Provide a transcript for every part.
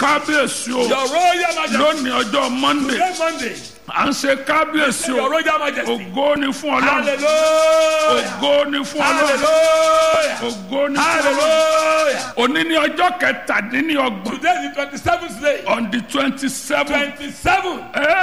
kábíyèsí o Your Royal Majesty. lónìí ọjọ́ monday Today Monday. à ń ṣe kábíyèsí Your o Royal Majesty. ògo ni fún ọlọ́run Hallelujah. ògo ni fún ọlọ́run Hallelujah. ògo ni fún ọlọ́run Hallelujah. òní ní ọjọ́ kẹtàdínlọ́gbọ̀n Today is the twenty-seventh day. on the twenty seven Twenty-seven.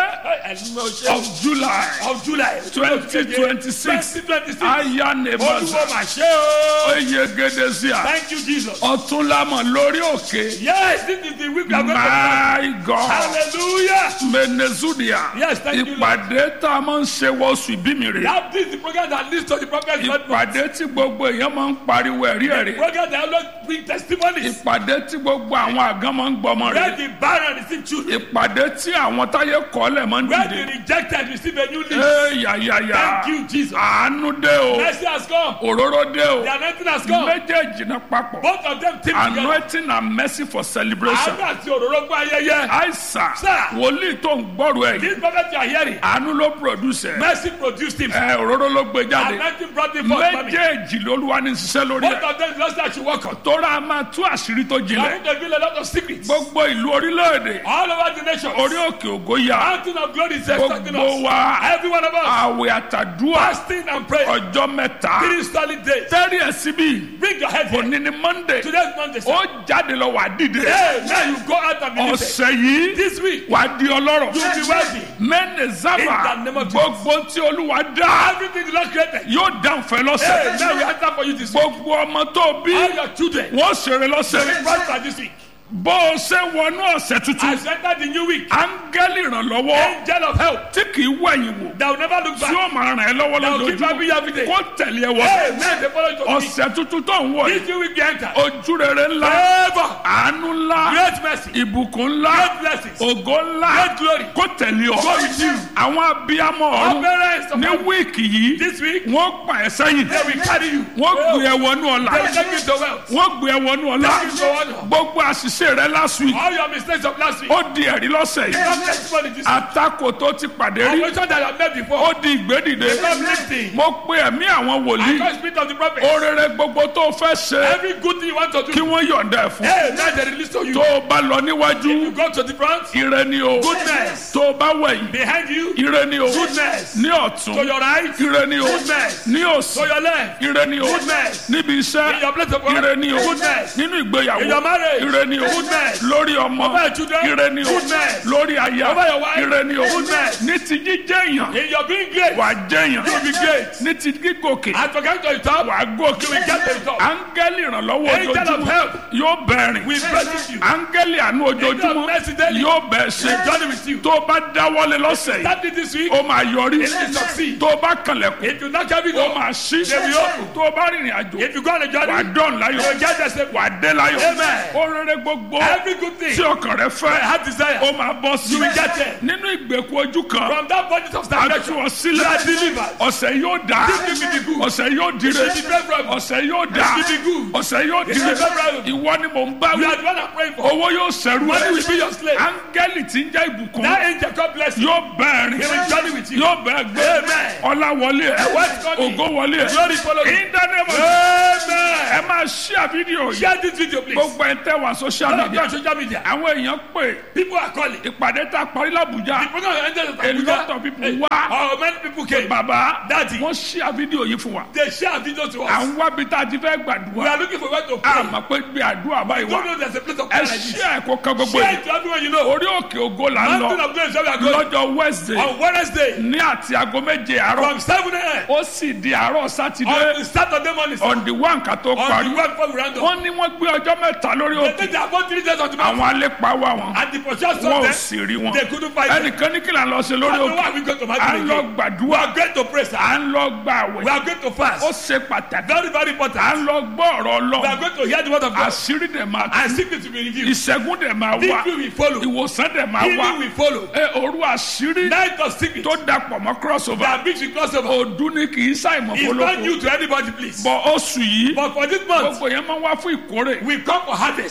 of july Of July. twenty twenty six Twenty twenty-six. aya Olúwo nemaza mà ṣe o. oyegede sí a Thank you Jesus. ọtúnlámọ lórí òkè Yes, this is the week we are going to. my god Hallelujah. menezudia Yes, thank you, Lord. ìpàdé tá a máa ń ṣe wọ́ọ̀sù ìbí mi rè That is the program that leads to the prophet's birthday. ìpàdé tí gbogbo èèyàn máa ń pariwo ẹ̀rí ẹ̀rí Program that always bring testimonies. ìpàdé tí gbogbo àwọn àgán máa ń gbọmọ Where rè the barren receive children. ìpàdé tí àwọn táyé kọ́lẹ̀ máa ń Where dìde the rejected receive a new lease. ee yàyàyà Thank you, Jesus. àánú dé o Mercy has come. òróró dé o The anointing has come. méjèèjì náà papọ̀ Both of them team together. anointing and mercy for celebration Àánú àti òróró gbọ́ ayẹyẹ. àìsàn Sir. wòlíì tó ń gbọ́rù ẹ̀ yìí This prophet you are hearing. àánú ló produce ẹ̀ Mercy produced him. ẹ̀ òróró ló gbé jáde Anointing brought him forth. mommy. méjèèjì lolúwa ní ṣiṣẹ́ lórí Both ẹ̀ of them just that you work on. tóra a máa tú àṣírí tó I jinlẹ̀ think they reveal a lot of secrets. gbogbo ìlú orílẹ̀-èdè All over the nation. orí òkè ògo ya Mountain of glory is expecting gbogbo us. wa Every one of us. àwẹ̀ àtàdúrà Fasting and praying. ọjọ́ mẹ́ta Three solid days. tẹ́rì ẹ̀ síbí Bring your head here. òní ni monday Today's Monday. sir. ó jáde lọ wà dìde Hey, now you go out and be lifted. ọ̀sẹ̀ yìí This week, wà di ọlọ́rọ̀ you will be wealthy. mẹ́nẹ̀ zábà In the name of Jesus. gbogbo tí olúwa dá Everything the Lord created. yóò dáǹfẹ́ Hey, lọ́sẹ̀ now we answer for you this week. gbogbo ọmọ tó bí All your children. wọ́n ṣeré They lọ́sẹ̀ will prosper this week. bó o ṣe wọnú ọ̀sẹ̀ tuntun As you enter the new week, áńgẹ́lì ìrànlọ́wọ́ angel of help tí kì í wẹ̀yìn wò that will never look tí back. ó máa ràn ẹ́ lọ́wọ́ That will keep lójoojúmọ́ happy every day. kó tẹ̀lé ẹ wọ Hey, man, they follow you to the week. ọ̀sẹ̀ tuntun tó ń wọ̀ yìí This new week we enter. ojú rere ńlá Favor. àánú ńlá Great mercy. ìbùkún ńlá Great blessings. ògo ńlá Great glory. kó tẹ̀lé ọ Go with you. àwọn abiyamọ Our ọ̀run parents of ní heaven, wíìkì yìí this week, wọ́n pa ẹ̀ sẹ́yìn they will carry you. wọ́n gbé They ẹ wọnú ọ̀la will take you to wealth. wọ́n gbé ẹ wọnú ọ̀la Take you to honor. gbogbo àṣìṣe rẹ last week All your mistakes of last week. ó di ẹ̀rí lọ́sẹ̀ yìí Come testimony this week. àtakò tó ti pàdé rí Operation that you have made before. ó di ìgbédìde Come lifting. mo pe ẹ̀mí àwọn I wòlíì call spirit of the prophet. orere gbogbo tó fẹ́ ṣe Every good thing you want to kí do. wọ́n yọ̀ǹda ẹ̀ fún Hey, now they release to you. tó o bá lọ níwájú You go to the front. ire ni o Goodness. tó o bá wẹ̀yìn Behind you. ire ni o Goodness. ní To ọ̀tún your right. ire ni o Goodness. ní To òsì your left. ire ni o Goodness. níbi In iṣẹ́ your place of work. ire ni o Goodness. nínú In ìgbéyàwó your marriage. ire ni o Goodness. lórí ọmọ Over your children. ire ni o Goodness. lórí aya Over your wife. ire ni o Goodness. ní ti jíjẹ́ èèyàn In your being great. wà á jẹ́ èèyàn You will be great. ní ti gígòkè As for getting to the top. wà á gòkè You will get to the top. áńgẹ́lì ìrànlọ́wọ́ Angel of ojoojúmọ́ help. yóò bẹ̀rìn We bless you. áńgẹ́lì àánú Angel of ojoojúmọ́ mercy daily. yóò bẹ̀ ṣe We journey with you. tó o bá dáwọ́lé lọ́sẹ̀ yìí Start it this week. ó máa yọrí It will succeed. tó o bá kànlẹ̀kùn If you knock every ó door. máa ṣí They will open. tó o bá rìnrìn àjò If you go on a wà á journey. dọ̀n láyọ̀ You will get there safely. wà á dé láyọ̀ Amen. ó rere gbogbo Every good thing. tí ọkàn rẹ I fẹ́ have desire. ó máa bọ́ sí You will get there. nínú ìgbèkùn ojú kan From that bondage of a tú stagnation. ọ You sílẹ̀ are delivered. ọ̀sẹ̀ yóò dá This will be good. ọ̀sẹ̀ yóò dire This will be favorable. ọ̀sẹ̀ yóò dá This will be good. ọ̀sẹ̀ yóò This dire will be favorable. ìwọ ni mò ń bá You wí are the one I'm praying for. owó yóò sẹ́rù Money ẹ̀ will be your slave. áńgẹ́lì tí ń jẹ́ ìbùkún That angel God bless you. yóò bẹ́ẹ̀ He rìn will journey with you. yóò bẹ́ẹ̀ gbé Amen. ọlá wọlé ẹ̀ What's coming? ògo wọlé ẹ̀ Glory follow you. ìdánimọ̀ Amen. ẹ máa ṣíà fídíò yìí Share this video, please. gbogbo ẹ̀ tẹ́ wà social All of you media on social media. àwọn èèyàn pè People are calling. The ìpàdé tá a parí làbújá program ended at a lot Abuja. of people Hey, wá Oh, many people came. bàbá Daddy. wọ́n ṣíà fídíò yìí fún wa They share video to à us. ń wábi tá a ti fẹ́ We gbàdúrà are looking for where to a pray. mọ̀ pé gbé àdúrà báyìí Don't wá know there's a place of ẹ prayer like this. ṣíà ẹ̀kọ́ kan gbogbo Share yìí it to everyone you know. orí òkè ògo là ń Mountain lọ of grace where we are going. lọ́jọ́ wednesday On Wednesday. ní àti aago méje àárọ̀ From 7 a.m. ó sì di àárọ̀ On sátidé the Saturday morning. On on the one ká tó the parí one before we round up. wọ́n ní wọ́n gbé ọjọ́ mẹ́ta lórí They òkè think they have got three days on the mountain. àwọn alépa wà wọn And the purchase wọn of ò them. sì rí wọn They couldn't find them. ẹnìkan ní kí là ń lọ ṣe lórí I don't know òkè why we go to à ń mountain lọ again. We gbàdúrà are going to pray, sir. à ń lọ gba We àwẹ̀ are going to fast. ó ṣe pàtàkì Very, very à important. ń lọ gbọ́ ọ̀rọ̀ We are ọlọ́run going to hear the word of God. àṣírí dẹ̀ máa tú And secret will be revealed. ìṣẹ́gun dẹ̀ máa wá Victory will follow. ìwòsàn dẹ̀ máa wá Healing will follow. ẹ òru àṣírí Night of secret. tó dapọ̀ mọ́ crossover That brings you crossover. ọdún ni kì í ṣàìmọ̀ It's not fọlọ́kọ new to anybody, please. bọ̀ oṣù yìí But for this month, gbogbo yẹn máa ń wá fún ìkórè we come for harvest. ó tá a bá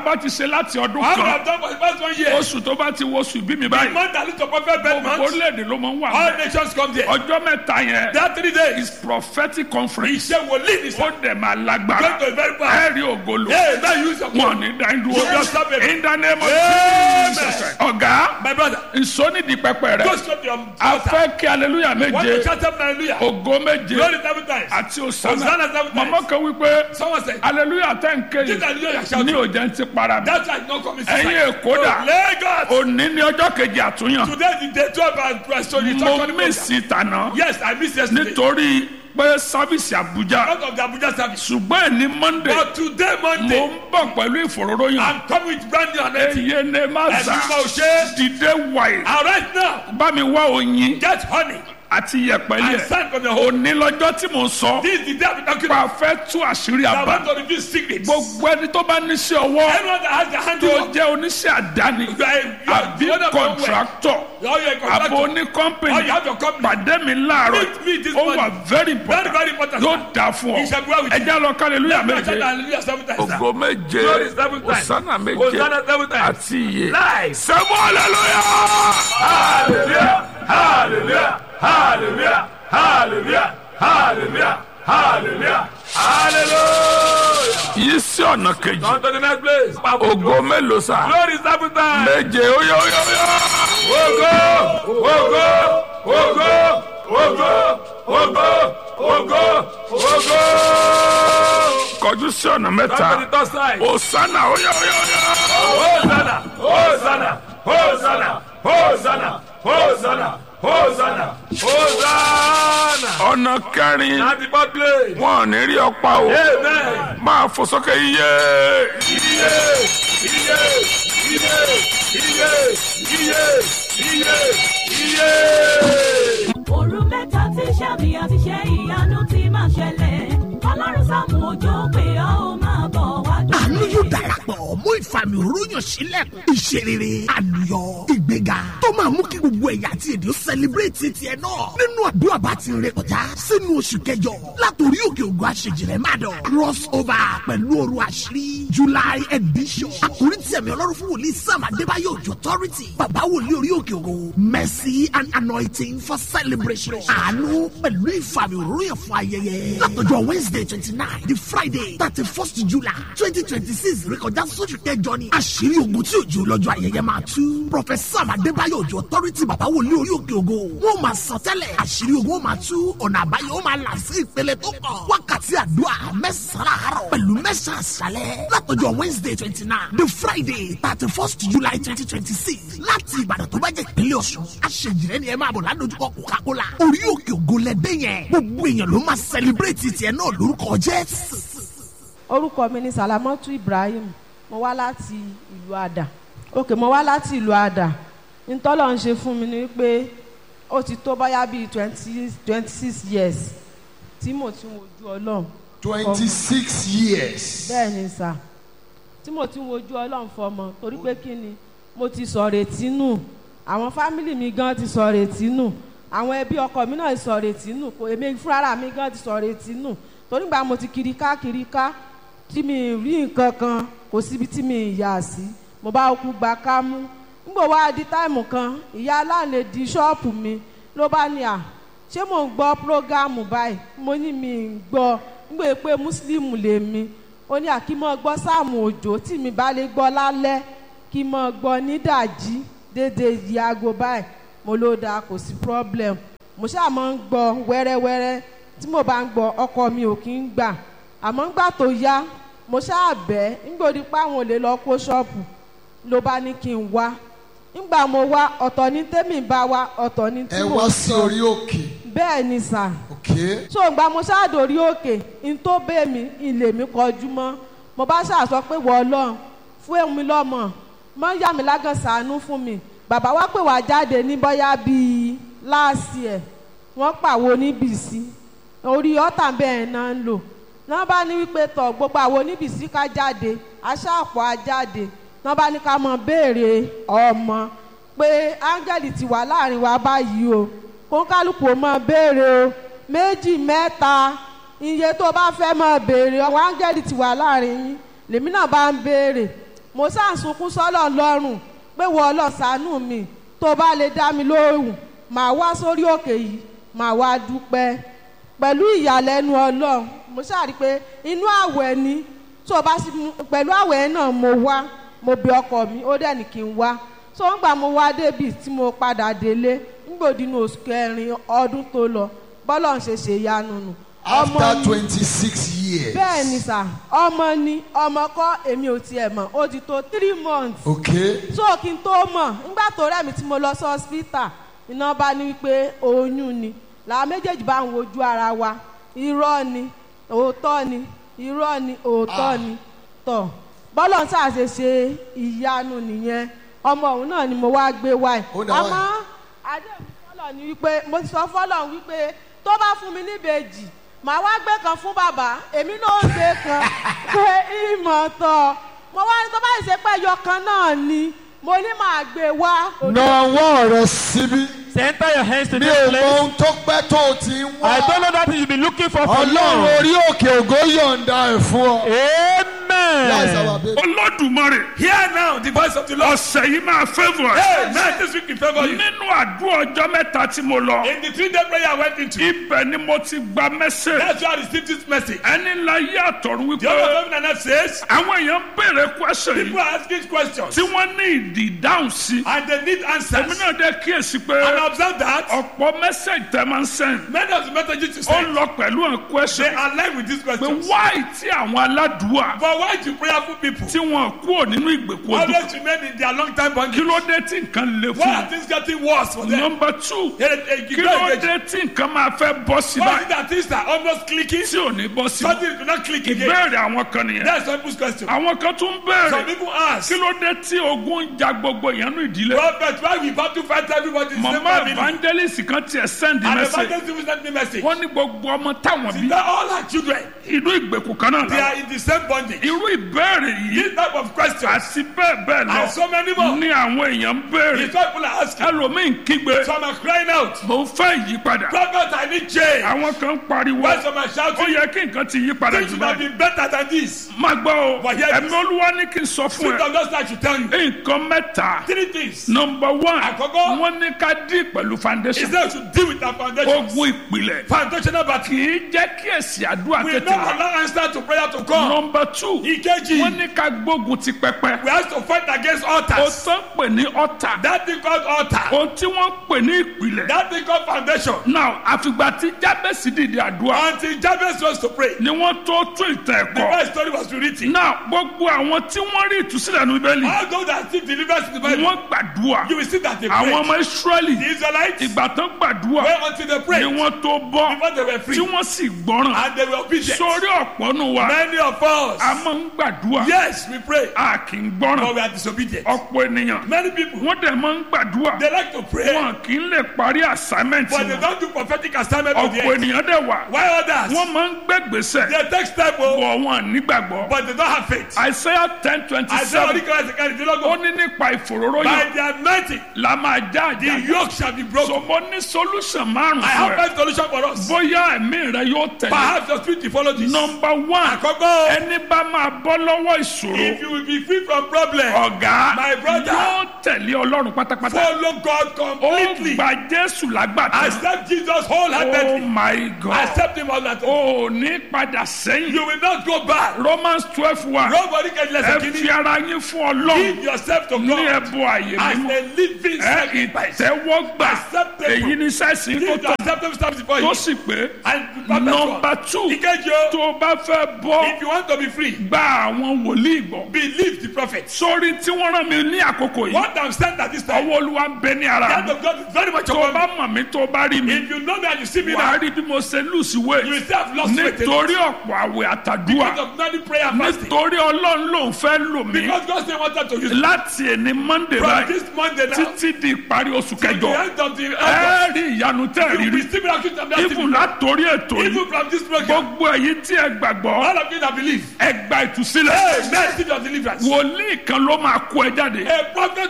bá ti ṣe láti ọdún How we kan have done for the past one year. oṣù tó bá ti wo oṣù bí mi The báyìí month that leads to perfect birth month. orílẹ̀-èdè ló máa ń wà All bẹ́ẹ̀. nations come there. ọjọ́ mẹ́ta yẹn That three days. is prophetic conference Iṣẹ́ wòlíì ni ó sir. dẹ̀ máa Going lágbára to be very bad. ẹ̀rí ògolo Hey, man, use your wọn phone. ní dáńdúró You just stop it. in the name of Amen. Jesus ọ̀gá My brother, nsọ́nìdì pẹpẹ rẹ go straight to your a altar. fẹ́ kí aleluya Want to méje shout up hallelujah? ògo méje Glory seven times. àti Hosanna òsánà seven times. màmá kan wípé Someone said, aleluya tẹ̀ ń ké This hallelujah you are shouting. ní òjẹ́ ń ti para mi That's why it's not coming ẹ̀yin èkó dà Lagos. òní ní ọjọ́ kejì àtúnyàn Today is the day 12 and restoration. mo mísì tànà Yes, I missed yesterday. nítorí pé sábìsì àbújá Out of the Abuja service. ṣùgbọ́n ẹni monday But today, mo Monday, ń bọ̀ pẹ̀lú ìfòróróyàn I'm coming with brand new anointing. eye ne ma Ẹ̀sìn za mímọ́ ò ṣe é. dìde wáyé And right now, bá mi wá oyin get honey àti yẹ̀pẹ̀lẹ̀ and sand from your home. òní lọ́jọ́ tí mo sọ This is the day I've been talking pa about. fẹ́ tú àṣírí I àbá want to reveal secrets. gbogbo ẹni tó bá níṣẹ́ ọwọ́ Anyone that has the tó handiwork, jẹ́ oníṣẹ́ àdáni you are a- you are àbí the owner of your own work. kọ̀ǹtráktọ̀ Or you're a àbò contractor. oní Or kọ́mpìnì you have your company. pàdé mi láàárọ̀ Meet me this ó wà morning. very Very, important very important. yóò dà fún ọ He shall be well with you. ẹjẹ́ lọ kálẹ̀lúyà Let me méje shout hallelujah seven times. sir. ògo méje Glory seven times. òsánà méje Hosanna seven times. àti iye Live. sẹ́mu hallelujah. Hallelujah. Hallelujah. Hallelujah. Hallelujah. Hallelujah. Hallelujah. Hallelujah. yìí sí ọ̀nà kejì On to the next place. ògo mélòó sá Glory seven times. méje óyá óyá óyá. Ogo, ogo, ogo, ogo, ogo, ogo, ogo. kọjú sí ọ̀nà On to the mẹ́ta third side. òsánà óyá óyá óyá. Hosanna, Hosanna, Hosanna, Hosanna, Hosanna, Hosanna, Hosanna. ọ̀nà kẹrin At the fourth place. wọn ò ní rí ọ̀pá o Amen. máa fò sókè iye Iye, iye, iye, iye, iye, iye, iye. òru mẹ́ta tí sàmì àti ṣe ìyanu ti máa ṣẹlẹ̀ ọlọ́run sáàmù òjò pé ọ́ ó máa bọ̀ wá àánú dúpẹ́. yóò darapọ̀ mú ìfàmì òróyàn sílẹ̀kùn ìṣerere àlùyọ ìgbéga tó máa mú kí gbogbo ẹ̀yà àti èdè ó sẹlẹ̀bírẹ̀tì tiẹ̀ náà nínú àdúrà bá ti rìn kọjá sínú oṣù kẹjọ látòrí òkè ògùn àṣejìrẹ́ má dọ̀ cross over pẹ̀lú òru àṣírí july edition àkórí tí ẹ̀mí ọlọ́run fún wòlíì sam adébáyọ̀ òjò authority bàbá wòlíì orí òkè ògùn mercy and anointing for celebration àánú pẹ̀lú ìfàmì òróyàn fún ayẹyẹ látọjọ́ wednesday twenty nine di friday thirty first july twenty twenty six rékọjá sóṣù kẹjọ ni àṣírí ogun tí òjò lọ́jọ́ ayẹyẹ máa tú professor adébáyọ̀ òjò authority bàbá wòlíì orí òkè ògo wọn máa sọ tẹ́lẹ̀ àṣírí ogun ó máa tú ọ̀nà àbáyọ ó máa là sí ìpele tó kàn wákàtí àdúrà mẹ́sàn-án àárọ̀ pẹ̀lú mẹ́sàn-án àṣálẹ̀ látọjọ́ wednesday twenty nine di friday thirty first july twenty twenty six láti ìbàdàn tó bá jẹ́ ìpínlẹ̀ ọ̀ṣun àṣejìrẹ́ ni ẹ máa bọ̀ ládojúkọ coca-cola orí òkè ògo lẹ́dẹ́ yẹn gbogbo èèyàn ló máa celebrate tiẹ̀ náà lórúkọ jésù. orúkọ mi ni salamatu ibrahim mo wá láti ìlú àdà òkè mo wá láti ìlú àdà ntọ́lọ̀ ń ṣe fún mi ni pé ó ti tó báyà bíi twenty twenty six years tí mo ti ń wojú ọlọ́run twenty-six years. bẹ́ẹ̀ ni sà tí mo ti ń wojú ọlọ́run fọmọ torí pé kí ni mo ti sọ retí nù àwọn fámìlì mi gan ti sọ retí nù àwọn ẹbí ọkọ mi náà sọ retí nù kò èmi fúnra mi gan ti sọ retí nù torí gbà mo ti kiri ká kiri ká tí mi rí nǹkan kan kò síbi tí mi yà sí mo bá kú gba ká mú nígbà wá di táìmù kan ìyá aláǹlẹ̀ di ṣọ́ọ̀pù mi ló bá ní à ṣé mò ń gbọ́ prógámù báyìí mo ní mi ń gbọ́ nígbà pé mùsùlùmù lèmi ó ní àkímọ́ gbọ́ sáàmù òjò tí mi bá lè gbọ́ lálẹ́ kí mọ́ gbọ́ nídàjí dédé yìí aago báyìí mo ló dáa kò sí problem mo ṣáà máa ń gbọ́ wẹ́rẹ́wẹ́rẹ́ tí mo bá ń gbọ́ ọkọ mi ò kí ń gbà àmọ́ ńgbà tó yá mo ṣáà bẹ́ ńgbòdì pé àwọn ò lè lọ kó ṣọ́ọ̀pù ló bá ní kí n wá ńgbà mo wá ọ̀tọ̀ ní tèmi bá wá ọ̀tọ̀ ní tí ẹ mo wá sí sọ orí òkè. bẹ́ẹ̀ ni sà okay. so ìgbà mo ṣáàdórí òkè n tó bẹ́ẹ̀ mi ilé mi kọjú mọ́ mo bá ṣàṣọ pé wọ́ ọlọ́run fún èmi lọ́mọ mọ́ yá mi lágàn sànú fún mi bàbá wa pè wá jáde ní bọ́yá bíi láàsì ẹ̀ wọ́n pàwo níbìsí orí ọ̀tà bẹ́ẹ̀ náà ń lò náà bá ní wípé tọ̀ gbogbo àwọn oníbìsí ká jáde aṣáàpọ̀ á jáde náà bá ní ká mọ béèrè ọmọ pé áńgẹ́lì ti wà láàrin wa báyìí o kó kálukú ó mọ béèrè o méjì mẹ́ta iye tó bá fẹ́ mọ béèrè àwọn áńgẹ́lì ti wà láàrin yín lèmi náà bá ń béèrè mo sáà ń sunkún sọ́lọ̀ lọ́rùn pé wọ́n lọ sànú mi tó bá lè dá mi lóhùn màá wá sórí òkè yìí màá wá dúpẹ́ pẹ̀lú ìyàlẹ́nu ọlọ́run mo ṣáà rí i pé inú àwẹ̀ ni tó o bá sì mú pẹ̀lú àwẹ̀ náà mo wá mo bẹ ọkọ mi ó dẹ̀ ní kí n wá tó ń gbà mo wá débi tí mo padà délé nígbòdínú oṣù kẹrin ọdún tó lọ bọ́lọ̀ ń ṣe ṣe ìyanu nù. ọmọ After ni- 26 years. bẹ́ẹ̀ ni sà ọmọ ni ọmọ kọ́ èmi ò tiẹ̀ mọ̀ ó ti tó three months Okay. so kí n tó mọ̀ nígbà tó rẹ̀ mi tí mo lọ sí hospital iná bá ní wípé oyún ni làwọn méjèèjì bá ń wojú ara wa irọ́ ni òótọ́ ni irọ́ ni òótọ́ ni tọ̀ bọ́lọ̀ ń ṣàṣe ṣe ìyanu nìyẹn ọmọ òun náà ni mo wá gbé wáyé Ó dà àmọ́ wáyé. àdéhùn fọlọ̀ ni wípé mo ti sọ fọlọ̀ wípé tó bá fún mi níbejì màá wá gbé kan fún bàbá èmi náà ń gbé kan pé ìmọ̀ tọ̀ mo wá ní tó bá ṣe pé ẹyọ kan náà ni mo ní màá gbé wá. Na ọwọ́ rẹ síbí. Center your hands to Mi this ò mọ place. ohun tó pẹ́ tó o ti ń I don't wá. know that you be looking for for Ọlọ́run long. orí òkè ògo yọ̀ǹda ẹ̀ fún ọ. That's our Amen. baby. olódùmarè Hear now the voice of the Lord. ọ̀sẹ̀ yìí máa favour Hey, ẹ̀. man, this week in favor you. nínú àdúrà ọjọ́ mẹ́ta tí mo lọ In the three day prayer I went into, ibẹ̀ ni mo ti gba mẹ́sẹ̀ that's why I received this message. ẹni ńlá yí àtọ̀run The other wípé government and that says, àwọn èèyàn ń béèrè question people yìí are asking questions tí wọ́n ní ìdí ìdáhùn sí and they need èmi answers. náà dé kíyèsí pé And I observe that ọ̀pọ̀ mẹ́sẹ̀gì tẹ́ máa ń sẹ́yìn many of the messages you ó send, lọ pẹ̀lú àwọn they question align with these pé questions. wáì tí àwọn aládùúwà But why do prayerful people tí wọ́n kúrò nínú ìgbèkùn ojú always remain in their long time kí bondage? ló dé tí nǹkan le Why fún are things getting worse for un them? nọmba two Eh, eh, kí ló great dé tí nǹkan máa fẹ́ bọ́ sí Why is báyìí it that things are almost clicking? tí ò ní bọ́ sí Something do not click again. ìbéèrè àwọn kan nìyẹn That's some people's question. àwọn kan tún Some béèrè people ask, kí ló dé tí ogun ń ja gbogbo ìyẹnú ìdílé Prophet, why we about to fight everybody in the same mama family? evangelist kan tiẹ̀ send And the message evangelist will send me message. wọ́n ní gbogbo ọmọ táwọn bí That all our children, inú ìgbèkùn kan náà they lọ are in the same bondage. irú ìbéèrè yìí This type of questions àti bẹ́ẹ̀ bẹ́ẹ̀ and lọ so many more. ní àwọn èèyàn ń béèrè These people are asking. ẹlòmíín kígbe Some are crying out. mo fẹ́ ìyípadà Prophet, I need change. àwọn kan ń pariwo Why some are ó shouting? yẹ kí nǹkan ti yí padà Things jù should have báyìí been better than this. má gbọ́ o But here it ẹ̀mí is. olúwa ní kí n sọ fún Spirit ẹ of God I should tell you. nǹkan mẹ́ta Three things. nọmba one Àkọ́kọ́. wọ́n ní ká dín pẹ̀lú He foundation said we should deal with our foundations. ogun ìpìlẹ̀ Foundational battle. kì í jẹ́ kí èsì àdúrà We tètè not wá allow answer to prayer to come. nọmba two Ìkejì. wọ́n ní ká gbógun ti pẹpẹ We have to fight against o altars. tán pè ní ọ̀tà That thing called altar. ohun tí wọ́n pè ní ìpìlẹ̀ That thing called foundation. now àfìgbà tí jábẹ́sì dìde àdúrà Until Jabez was to pray. ni wọ́n tó tún ìtàn The ẹ̀kọ́ first story was written. now gbogbo àwọn tí wọ́n rí ìtúsílẹ̀ ní bíbélì All those that seek deliverance in the Bible, wọ́n gbàdúrà you will see that they àwọn prayed. ọmọ israẹli The Israelites, ìgbà tán gbàdúrà wait until they ni prayed wọ́n tó bọ́ before they were free. tí wọ́n sì gbọ́ràn And they were obedient. sórí ọ̀pọ̀ nù wa Many of us, a máa ń gbàdúrà yes, we pray, a kì í but gbọ́ràn we are disobedient. ọ̀pọ̀ ènìyàn Many people, wọ́n dẹ̀ máa ń gbàdúrà they like to pray, wọn kì í lè parí assignment but they wọn don't do prophetic assignment to the ọ̀pọ̀ end. ènìyàn dẹ̀ wà Why others? wọ́n máa ń gbẹ́gbèsè They take step, oh, bọ̀ wọn nígbàgbọ́ but they don't have faith. Isaiah ten twenty I say, Holy seven Christ, can you not ó go? ní nípa ìfòróró By yẹn the anointing, la máa já the àjà yoke shall be broken. sọmọ ní solution márùn I fún have ẹ five solution for us. bóyá ẹ̀mí rẹ yóò tẹ̀lé Perhaps your spirit will follow this. nọmba one Àkọ́kọ́, ẹni bá máa bọ́ lọ́wọ́ ìṣòro if you will be free from problem, ọ̀gá My brother. yóò tẹ̀lé ọlọ́run pátápátá follow God ó completely. gba jésù lágbàtà Accept Jesus oh wholeheartedly. my god Accept him wholeheartedly. ó ní padà sẹ́yìn You will not go back. romans twelve one Nobody can ẹ listen fi to you. ara yín fún ọlọ́run Give yourself to ní God ẹ̀bùn àyè as mímọ́ a living ẹ sacrifice. ìtẹ́wọ́gbà Acceptable. èyí ní sẹ́sìn tó Give tọ̀ acceptable stuff before tó you. sì pé And be nọmba perfect. two Ìkejì o, tó o bá fẹ́ bọ́ if you want to be free, gba àwọn wòlíì gbọ́ believe the prophet. sórí tí wọ́n rán mi ní àkókò yìí What I'm saying at this time, ọwọ́ olúwa ń bẹ ní the ara hand mi of God is very much tó o upon bá me. mọ̀ mí tó o bá rí mi If you know me and you see me wàá now, rí bí mo ṣe lùsì you will wé still have lost faith. in nítorí it. ọ̀pọ̀ àwẹ̀ àtàdúrà Because of many prayer and fasting. nítorí ọlọ́run lòun fẹ́ lò mí Because God still wanted to use me. láti ẹni monday From báyìí this Monday now, títí di ìparí oṣù to the kẹjọ end of the ẹ August, rí ìyanu tẹ́ ẹ you rí will be rí still miraculous and even blessing. látòrí ètò yìí Even from this program, gbogbo èyí tí ẹ gbàgbọ́ all of you that believe, ẹ gba ìtúsílẹ̀ Amen. Receive your deliverance. wòlíì kan ló máa kó ẹ jáde A prophet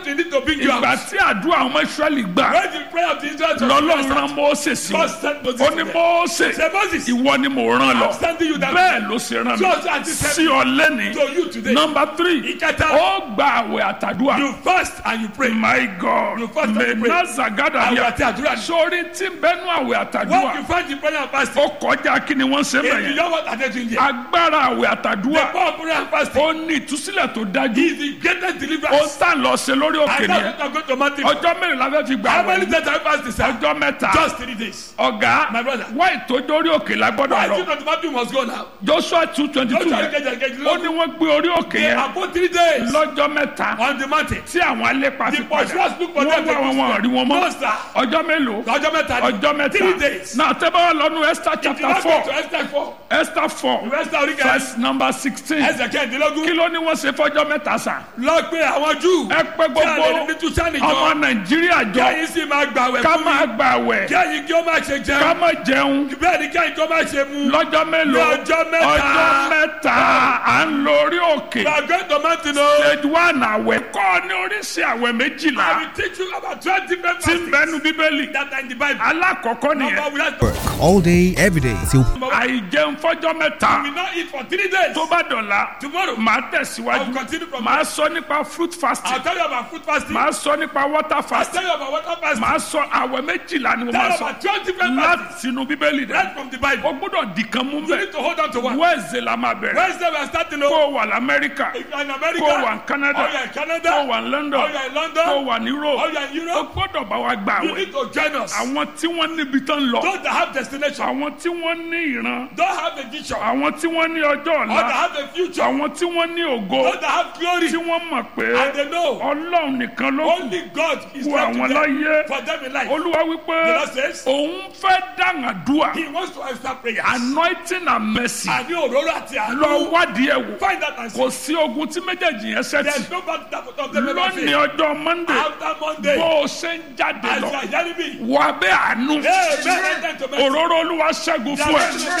you need to bring you ìgbà out. tí àdúrà ọmọ israẹli gbà When the prayer of the Israelites was lọ́lọ́run answered, rán mose sí God wọn sent Moses ó to ní them. mose Say, Moses, ìwọ ni mo rán lọ I'm sending you that bẹ́ẹ̀ ló ṣe rán Just as mi he said sí ọ lẹ́ni to you today. nọmba three Ìkẹta. ó gba àwẹ̀ àtàdúrà You fast and you pray. my god You fast and you pray. mẹ́nàzàgádà Àwẹ̀ yà àti àdúrà ni. sórí tí ń bẹ́nu àwẹ̀ What àtàdúrà you find in prayer and fasting. ó kọjá kí ni wọ́n ṣe If you bẹ̀yẹn know what are they doing there? agbára àwẹ̀ The àtàdúrà power of prayer and fasting ó ní ìtúsílẹ̀ tó dájú is the greatest ó deliverance. tà lọ ṣe lórí òkè And nìyẹn that's what I'm going to Matthew. ọjọ́ mẹ́rin la fẹ́ fi gbà How many wẹ̀ days have you fasted, sir? ọjọ́ mẹ́ta Just three days. ọ̀gá My brother. wá ìtòdórí òkè la gbọ́dọ̀ Why lọ you not Matthew must go now? joshua two twenty Don't two try to yẹn get get get ó ní wọ́n gbé orí òkè They yẹn are both three days lọ́jọ́ mẹ́ta on the mountain. tí àwọn alépa The ti padà pursuers look for wọ́n them. wá wọn wọn rí wọn No, mọ́ sir. ọjọ́ mélòó Ọjọ́ mẹ́ta ni. ọjọ́ Three mẹ́ta days. náà tẹ́bá wà lọ́nu esther If you chapter not four get to Esther four, esther four Esther orí kẹrin. verse number sixteen Ẹsẹ̀ kí kẹ́hìndínlógún. ló ní wọ́n ṣe fọ́jọ́ mẹ́ta sàn Lọ pé àwọn Júù. ẹ pé Kí a lè gbogbo ní Túsánì ọmọ jọ. nàìjíríà Kí jọ ẹ̀yin sì máa gbàwẹ̀ ká fún máa mi. gbà wẹ̀ Kí ẹ̀yin kí ó má ṣe ká jẹun. máa jẹun Bẹ́ẹ̀ ni kí ẹ̀yin kí ó má ṣe mu. lọ́jọ́ mélòó Ní ọjọ́ mẹ́ta. ọjọ́ mẹ́ta à ń lọ orí òkè We are going to mountain o. stage one àwẹ̀ kọ́ ní oríṣi àwẹ̀ méjìlá I will teach you about twelve different tí ń fastings bẹnu bíbélì that are in the Bible. alákọ̀ọ́kọ́ Number nìyẹn we have to all day, every day till àìjẹun fọ́jọ́ mẹ́ta we not eat for three days. tó bá dọ̀la Tomorrow, màá I will tẹ̀síwájú continue from màá sọ nípa fruit fasting I'll tell you about food fasting. màá sọ nípa water I'll fasting tell you about water fasting. màá sọ àwẹ̀ méjìlá ni mo Tell máa you sọ about twelve different fastings. láti inú bíbélì rẹ Right from the Bible. o gbọ́dọ̀ dìkan mú You bẹ́ẹ̀ need to hold on to one. wẹ́ẹ̀sì la máa bẹ̀rẹ̀ Wednesday we are starting kó o. o wà lamẹ́ríkà If you are in America, kó o wà ní Canada or you are in Canada, kó o wà ní London or you are in kó o London, wà ní or Europe you are in o Europe, gbọ́dọ̀ bá wa gbà you wẹ̀ need to join us. àwọn tí wọ́n níbi tán lọ Those that have destination, àwọn tí wọ́n ní ìran don't have a vision, or àwọn tí wọ́n ní ọjọ́ that ọ̀la have a future, àwọn tí wọ́n ní ògo those that have glory, tí wọ́n mọ̀ pé and they know ọlọ́run nìkan ló kù only God is fún left to àwọn them, láyé for them in life. olúwa wípé The Lord says, òun fẹ́ dàngàdúà He wants to answer prayers. anointing and mercy Àní òróró àti lọ àánú. wádìí ẹ̀ wò Find that and see. kò sí ogun tí méjèèjì yẹn ṣẹ́tì There's no battle that will them ever lónìí fail. ọjọ́ monday After Monday, bó o ṣe ń jáde as lọ you are hearing me, wà bẹ́ẹ̀ àánú Amen. Enter to mercy. òróró olúwa ṣẹ́gun fún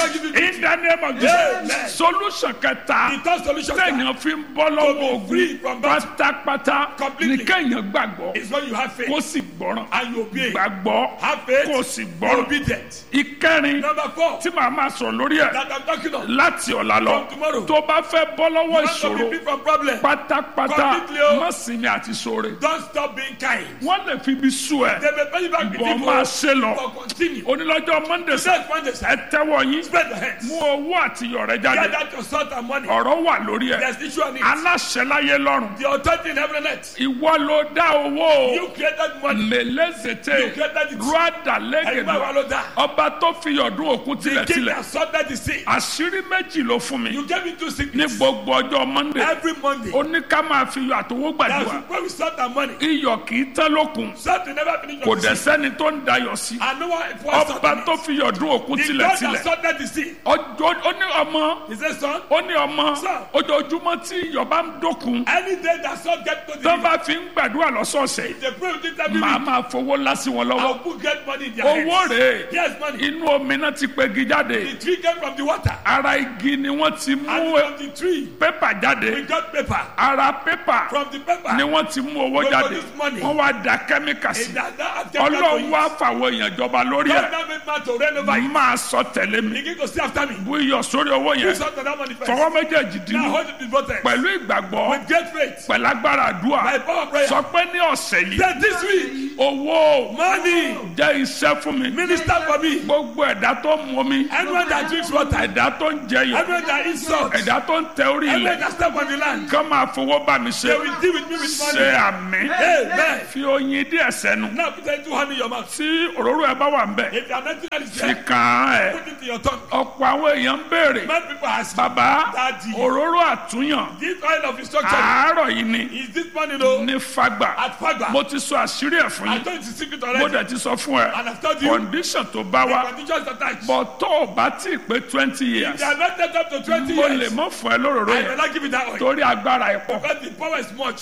ẹ in the name of Jesus Amen. solution kẹta The third solution sir, téèyàn fi ń bọ́ lọ́wọ́ To be free ogun from battle. pátápátá ní Completely. kéèyàn gbàgbọ́ is when you have faith kó sì gbọ́ràn and you obey. gbàgbọ́ Have faith, kó sì be gbọ́ràn obedient. ìkẹrin Number four, tí màá máa sọ̀rọ̀ lórí ẹ̀ that I'm talking of. láti ọ̀la lọ From tomorrow. tó bá fẹ́ bọ́ lọ́wọ́ Want to ìṣòro be free from problem. pátápátá Completely o. má sinmi àti ṣoore Don't stop being kind. wọ́n lè fi ibi sú ẹ They may pay you back with bọ́ máa ṣe lọ but continue. onílọ́jọ́ monday sẹ́ Just Monday, ẹ sir. tẹ́wọ́ yín Spread your hands. mú owó àtiyọ̀ rẹ jáde Get out your salt and money. ọ̀rọ̀ wà lórí ẹ̀ There's issue on it. aláṣẹ láyé lọ́rùn The authority in heaven and earth. ìwọ ló dá owó You created money. mẹlẹ́sẹ̀tẹ̀ You created it. rúádà Ẹ̀yin bá lẹ́gẹ̀dẹ̀ wa ló dá. ọba tó fi ọdún òkun The king tilẹ̀tilẹ̀ that sorted the sea. àṣírí méjì ló fún mi You gave me two ní sickness. gbogbo ọjọ́ monday Every Monday. ó ní ká máa fi iyọ̀ àtowó That's gbàdúrà where we sort our money. iyọ̀ kì í tán lókun Salt will never finish kò your dẹ̀ sea. sẹ́ni tó ń dayọ̀ sí And no one enforced salt ọba on tó it. fi ọdún òkun The God that tilẹ̀tilẹ̀ sorted the sea. ọjọ́ ó ní ọmọ He said, son, ó ní ọmọ Sir. ojoojúmọ́ tí iyọ̀ bá ń dókun any day that salt get to the tó bá fi ń gbàdúrà lọ́sọ̀ọ̀sẹ̀ they pray with it every màá week. máa fowó lásì wọn lọ́wọ́ I'll put get money in their owó hands. rèé Yes, money. inú omi náà ti pegi jáde The tree came from the water. ara igi ni wọ́n ti And mú from the tree, pépà we jáde got paper. ara pépà From the paper, ni wọ́n ti mú owó We jáde produce money. wọ́n wá da kẹ́míkà sí it that, that has kept ọlọ́run wá God fàwọn èèyàn jọba lórí ẹ̀ now made man to reign over it. máa sọ tẹ̀lé mi Begin to see after me. bú iyọ̀ sórí owó Do yẹn something that money first. fọwọ́ méjèèjì Now dínú hold it before them. pẹ̀lú ìgbàgbọ́ With great faith. pẹ̀lú agbára àdúrà By power of prayer. sọ pé ní ọ̀sẹ̀ yìí Then this week, owó money, jẹ́ iṣẹ́ fún mi minister for me. gbogbo ẹ̀dá tó ń mu mi Anyone that drinks water, ẹ̀dá tó ń jẹyọ̀ anyone that eats salt, ẹ̀dá tó ń tẹ orí anyone ilẹ̀ that step on the land, kán máa fowó bá mi ṣe they will deal with me with ṣe money. àmì Amen. fi oyin díẹ̀ sẹ́nu Now put a two hand in your mouth. tí òróró ẹ bá wà ń bẹ̀ If you are not that is fi there, kàn án ẹ̀ put it in your tongue. ọ̀pọ̀ àwọn èèyàn ń béèrè Many people ask, bàbá Daddy. òróró àtúnyàn this oil of instruction, àárọ̀ yìí ni is this money no? ní fagbà At Fagba. mo ti sọ àṣírí ẹ̀ fún I yín told you the secret mo already. dẹ̀ ti sọ fún ẹ And I've told you, condition tó bá the wá conditions attached. bọ̀ tó o bá tí ì pé twenty years They are not set up to 20 mo lè years. mọ́ fún ẹ lóróró I yẹn will not give you that oil. torí agbára ẹ̀ pọ̀ Because the power is much.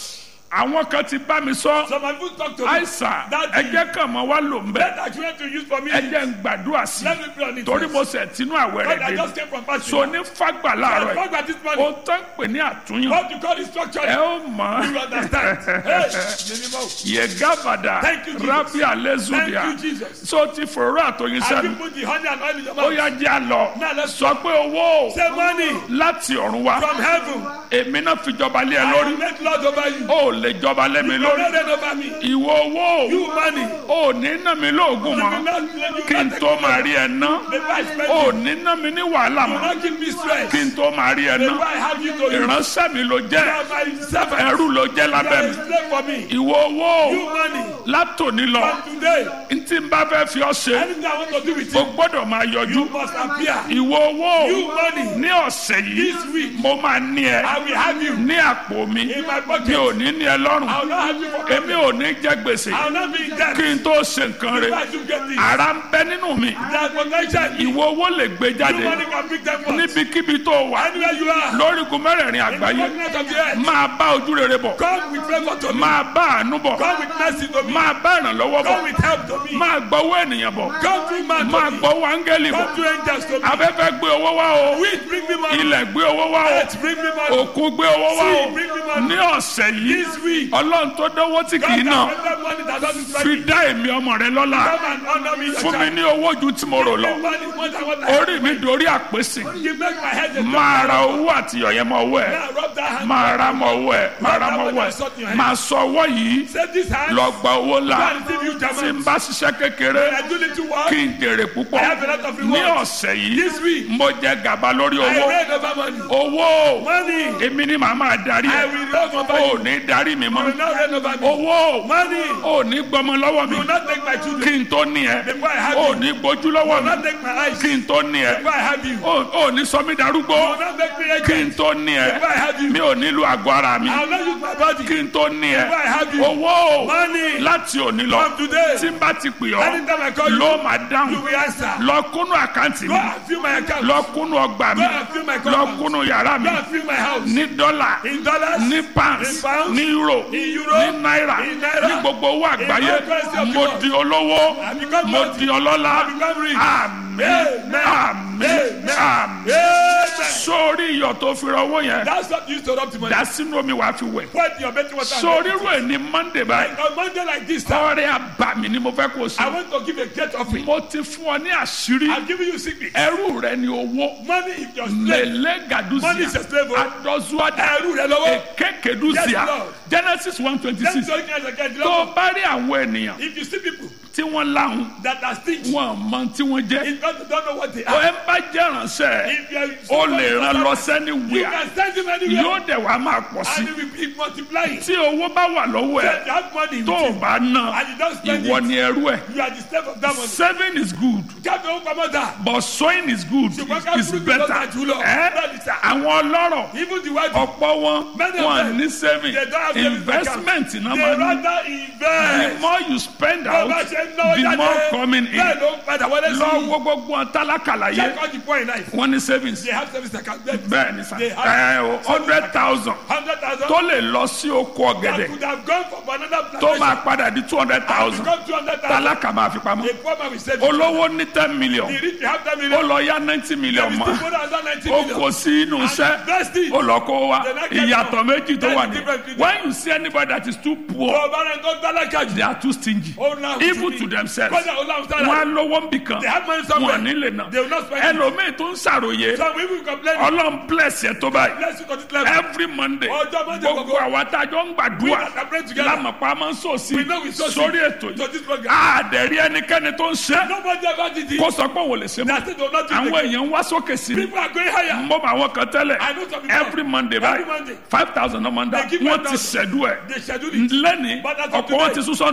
àwọn kan ti bá mi sọ Some of you talk to me. àìsàn That ẹjẹ kan mọ wá lò ń bẹ Let that you want to use for me. ẹjẹ ń gbàdúrà sí Let me pray on it. torí first. mo sẹ tinú àwẹ̀ God, rẹ̀ I dé just came from fasting. so ní fagbà láàárọ̀ I yìí talk about this morning. o tán pè ní àtúnyàn What you call instruction. ẹ ó mọ You understand? Hey, minimum. yegabada Thank you, Jesus. rabi alezudia Thank you, Jesus. so ti fòrò àtòyìn Have you sẹ́nu put the honey and oil in your ó mouth? yá jẹ́ àlọ́ Now let's sọ pé owó Say money láti ọ̀run wá from heaven. èmi náà fi jọba lé ẹ I lórí will make Lord over you. ó lè jọba lé mi You will lórí not reign over me. ìwọ owó You money. ò ní ná mi lóògùn You will mọ́ not let you kí n not tó take máa me. rí ẹ ná Before I spend ò you. ní ná mi ní wàhálà You will mọ́ not give me stress. kí n tó máa rí ẹ ná Before I have you to you. ìránṣẹ́ mi ló You jẹ́ are my servant. ẹrú ló jẹ́ You lábẹ́ are mi a slave for me. ìwọ owó You money. látòní lọ From today, ntí n bá fẹ́ fi ọ́ ṣe anything I want to do with o you, gbọ́dọ̀ máa yọjú you must appear. ìwọ owó You money. ní ọ̀sẹ̀ yìí This week, mo máa ní ẹ I will have you ní àpò mi in my mi pocket. ò ní ní ẹ lọ́rùn I will not have you for èmi ò ní jẹ gbèsè I will not be in debt. kí n tó ṣe nǹkan rẹ If I do get this, ara ń bẹ nínú mi that potential, you ìwọ owó lè gbé jáde money can pick them up. níbikíbi tó wà Anywhere you are, lórígun mẹ́rẹ̀ẹ̀rin in the àgbáyé continent of the earth, máa bá ojú rere bọ̀ come with favor to me. máa bá àánú bọ̀ Come with mercy to me. máa bá ìrànlọ́wọ́ bọ̀ Come with help to me. máa gbọ́wọ́ ènìyàn bọ̀ Come through man máa to me. gbọ́wọ́ áńgẹ́lì bọ̀ Come through angels to me. afẹ́fẹ́ gbé owó wá o Wind bring me money. ilẹ̀ gbé owó wá o Earth bring me money. òkun gbé owó wá o Sea bring me money. ní ọ̀sẹ̀ yìí This week, ọlọ́run tó dánwó tí kì í God nà can render money that doesn't fi spend. dá èmi ọmọ rẹ lọ́la Come and honor me, your fún mi child. ní owó ju tí mo rò lọ Give me money more than what I have. orí mi dorí àpèsè You make my head a máa ra owó àti ọ̀yẹ́ mọ́ owó ẹ̀ Now rub that hand. máa ra mọ́ owó ẹ̀ máa ra mọ́ owó ẹ̀ máa sọ owó yìí Say this hand. lọ gba owó ńlá Go and receive you tí n German. bá ṣiṣẹ́ kékeré When I do little work, kí n jèrè púpọ̀ I have a lot of ní rewards. ọ̀sẹ̀ yìí This week, mo jẹ gàba lórí I owó reign over money. owó Money. èmi ni màá máa darí I ẹ will reign over ò you. ní darí mi You mọ́ will not reign over me. owó Money. ò ní gbọmọ lọ́wọ́ mi You will not take my kí children. n tó ní ẹ Before I have ò you. ní gbójú lọ́wọ́ You will mi not take my eyes. kí n tó ní ẹ Before I have you. You ò ò ní sọ mí darúgbó will not make me kí n agent. tó ní ẹ Before I have you. mi ò nílò àgọ́ ara mi I will not use my body. kí n tó ní ẹ Before I have you. owó Money. láti òní lọ From today. tí n bá ti pè ọ́ Anytime I call you, ló máa you dáhùn will answer. lọ kúnnú àkáǹtì Go mi and fill my account. lọ kúnnú ọgbà mi Go and fill my lọ compound. kúnnú yàrá mi Go and fill my house. ní dọ́là In dollars. ní pounds In pounds. ní euro In euro. ní náírà In naira. ní gbogbo owó àgbáyé all currency of the mo world. di olówó I become mo wealthy. di ọlọ́lá I become rich. àmín Amen. àmín àmín Amen. sórí iyọ̀ tó fi ra owó yẹn That's what you used to rub to money. dá sínú omi wàá fi wẹ̀ Put your betting water. sórí rú ẹ̀ ní monday báyìí On Monday like this, sir, ọrẹ àbàmì ni mo fẹ́ kó o I sí want to give a great offering. mo ti fún ọ ní àṣírí I'm giving you secret. ẹrú rẹ ni owó Money is your slave. lele Money is gaduzia a slave. oh. adọzuada Ẹrú rẹ lọ́wọ́. ekekeduzia Yes, Lord. genesis one twenty Let me six tell you guys again. tó o bá rí àwọn ènìyàn If you see people tí wọ́n láhùn that are stingy, wọn mọ tí wọ́n jẹ́ it's because they don't know what they o are. ẹ bá jẹ́ ránṣẹ́ If you are o lè ràn lọ You sẹ́ni wíà can send him anywhere. yóò dẹ̀ wá máa pọ̀ sí And it will be multiplying. tí owó bá wà lọ́wọ́ So ẹ̀ if you have money tó o with you, bá ná and you don't spend ìwọ it, ni ẹrú ẹ̀ you are the slave of that money. saving is good Jáde owó pamọ́ dà. but sowing is good Ṣùgbọ́n ká is fúrúgbìn better lọ́jà jù lọ. ẹ́ Bẹ́ẹ̀ni sà. àwọn ọlọ́rọ̀ Even the white ọ̀pọ̀ wọn Many of wọn them, ní saving they don't have savings investment náà they máa ní rather the invest. more you spend Bó out bá ṣe ń náwó the jáde, more coming in bẹ́ẹ̀ ló ń padà wọlé sí lọ i. wo gbogbo wọn tálákàlà yé Check all the point life. wọn ní savings They have service account. bẹ́ẹ̀ ni sà They have ẹ o hundred thousand hundred thousand. tó lè lọ sí oko That ọ̀gẹ̀dẹ̀ could have gone for another tó plantation. máa padà di two hundred And thousand become two hundred thousand. tálákà máa fi pamọ́ A poor man will save it. olówó ní ten million The rich will have ten ó million. lọ yá ninety million They will mọ́ still put another ninety ó million. kò sí inú iṣẹ́ invest it. ó lọ kó wa They're not getting ìyàtọ̀ out. méjì tó That's wà the ní difference between when you see anybody that is too poor Tó o bá rẹ̀ ń tó tálákà jù. they are too stingy Ó náà even jù to ní. themselves Kọ́jà ó láwọn sára. wọn á lówó ń bì kan They have money somewhere. wọn ò ní lè nà They will not spend it. ẹlòmíì tó ń ṣàròyé Some people complain. ọlọ́run bless ẹ tó báyìí Bless you to this level. every monday Ọjọ́ Monday gbogbo gbogbo. àwa tá a jọ ń We gbàdúrà that are praying together. lámàpá máa ń sòsì We know we so sórí ètò To yìí this program. àdẹ̀rí ẹnikẹ́ni tó ń ṣe Nobody ever did it. kó sọ pé òun ò lè ṣe That's mọ́ it. They will not do it àwọn again. èèyàn ń wá sókè sí ni People are going higher. mo bá àwọn kan tẹ́lẹ̀ I know some people. every monday Every báyìí Monday. five thousand ọmọ ń dá They give wọ́n me ti thousand. ṣẹ̀dú ẹ̀ They schedule it. lẹ́ni But as of ọ̀pọ̀ wọn today, ti sún hundred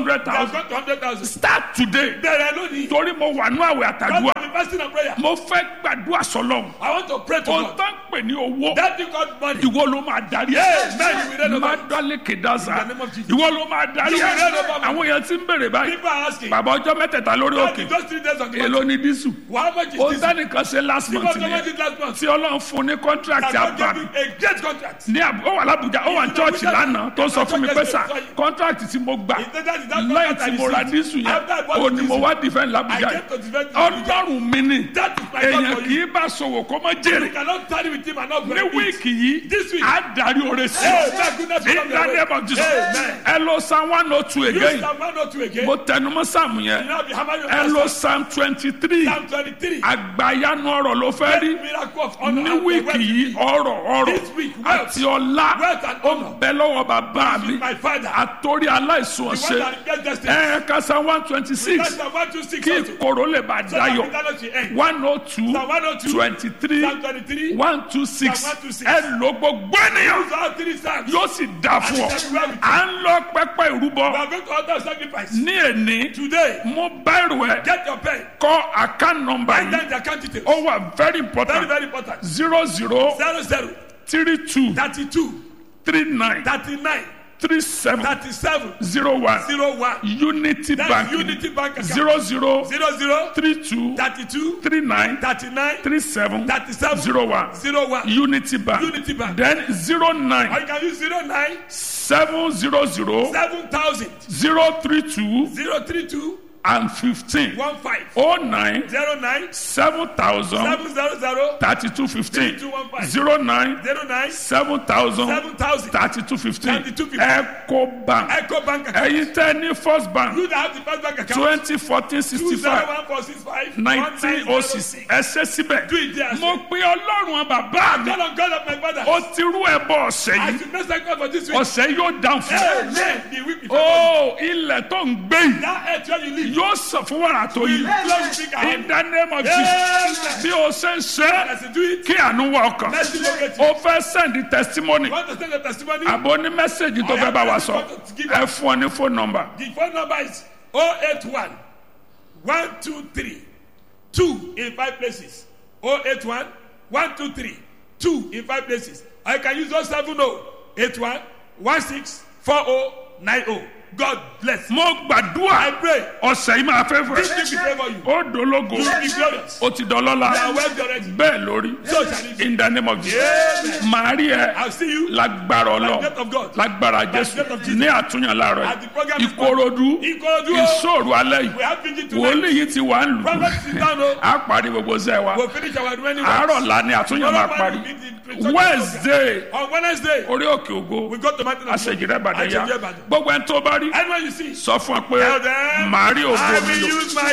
hundred They have thousand got to 100,000. start today Bẹ̀rẹ̀ lónìí. torí mo wà ní àwẹ̀ God àtàdúrà will be fasting and prayer. mo fẹ́ gbàdúrà sọlọ́run I want to pray to ohun God. tó ń pè ní owó That thing called money. ìwọ ló máa darí Yes, man, you will reign ẹ over má it. dálé kèdázà In the name of Jesus. ìwọ ló máa darí You will ẹ reign over me. àwọn èèyàn ti ń bèrè báyìí People are asking. bàbá ọjọ́ mẹ́tẹ̀ẹ̀ta lórí God, òkè in those three days on the èló mountain, ni dísù how much is ó this? sẹ́nìkan ṣe last Because month how much nìyẹn did last month? tí ọlọ́run fún ní contract That God àbá gave him a great contract. ní àbú ó wà lábújá ó wà ní chọ́ọ̀chì lánàá tó sọ fún mi pé sà contract tí mo gbà He said that is that lẹ́yìn contract tí I mo ra received. dísù yẹn After I bought ó the ní mo diesel, wá defend I lábújá came to defend the Abuja. ọlọ́run mi ni That is my God èèyàn for kì you. í bá sòwò kó má You jèrè cannot tarry with him and not ní benefit. wíìkì yìí This week. á darí oore sí Hey, my goodness, in come the your way. name of Jesus Amen. ẹ lọ psalm one oh two You again Psalm 102 again. mo tẹnumọ́ sáàmù You yẹn now be hammering your ẹ lọ pastor. psalm twenty three Psalm 23. àgbàyanu ọ̀rọ̀ ló fẹ́ rí Miracle of honor ní and wíìkì wealth. yìí ọ̀rọ̀ ọ̀rọ̀ This week, wealth. àti ọlá Wealth and ó honor. bẹ lọ́wọ́ bàbá mi With my father. àtòrí aláìsùn The one ọ̀sẹ̀ that gets destiny. ẹ kásá one twenty six That's Psalm 126 kí also. ìkorò lè bá So that dayọ̀ bitterness will end. one oh two Psalm 102, twenty three Psalm 23, one two six Psalm 126. ẹ lò gbogbo ènìyàn Those are three Psalms. yóò sì dà fún ọ à ń lọ pẹpẹ We ìrúbọ are going to order sacrifice. ní èní Today, mo bẹ̀rù ẹ get your pen. kọ account number Write yìí down the account details. ó wà very Very, important very important. zero zero Zero zero three two 32 three nine 39 three seven 37 zero one 01. unity That's bank Unity Bank account. zero zero Zero zero three two 32 three nine 39 three seven 37 zero one 01. unity bank Unity Bank. then zero Or nine you can use 09 seven zero zero 7000 zero three two 032 and fifteen 15 oh nine 09 seven thousand 700 thirty two fifteen 3215. zero nine 09 seven thousand 7000 thirty two fifteen 3215. eco bank Echo Bank account. ẹyin tẹ ní first bank You that have the first bank account. twenty fourteen sixty five 20145 nineteen oh six ẹsẹ síbẹ̀ Do it there. mo pe ọlọ́run bàbá mi God of God of my father. ó ti rú ẹbọ ọ̀sẹ̀ I yìí should not sacrifice for this week. ọ̀sẹ̀ yóò dáhùn fún ọ. Amen. The week before. ó ilẹ̀ tó ń gbé yìí That earth where you live. yóò sọ fún wàrà tó yìí Lord, speak in out. the name of Jesus bí o ṣe ń ṣe As you do it, kí àánú wọ ọkàn mercy locate you. o fẹ́ send testimony You want to send a testimony? àbò ní mẹ́sẹ̀gì tó fẹ́ bá wa sọ ẹ fún ọ ní phone number The phone number is 081 123 2 in 5 places. 081 123 2 in 5 places. I can use 070 81 16 4090. God bless. mo I gbàdúrà pray. ọ̀sẹ̀ yìí máa fẹ́ fẹ́ This week be favor you. ó dológo You will be glorious. ó ti dọlọ́lá You are wealthy already. bẹ́ẹ̀ lórí So shall it be. in the name of Jesus Amen. màá rí ẹ I'll see you lágbára by the ọlọ́ grace of God. lágbára the jésù grace of Jesus. ní àtúnyàn láàárọ̀ At the program yìí is ìkòròdú Ikorodu. ìṣòro alẹ́ yìí We have vigil tonight. wòlíì yìí ti wà ń lù Prophet sit down. oh. á parí gbogbo sẹ́ wa We'll finish our remaining àárọ̀ la ni àtúnyàn máa parí wednesday On Wednesday, orí òkè ògo we go to Mountain of God. àṣejìrẹ́ ìbàdàn yá Àṣejìrẹ́ Ìbàdàn. gbogbo ẹni tó bá rí Anyone you see, sọ fún ẹ pé tell them, màá rí ògo I mi will lò use my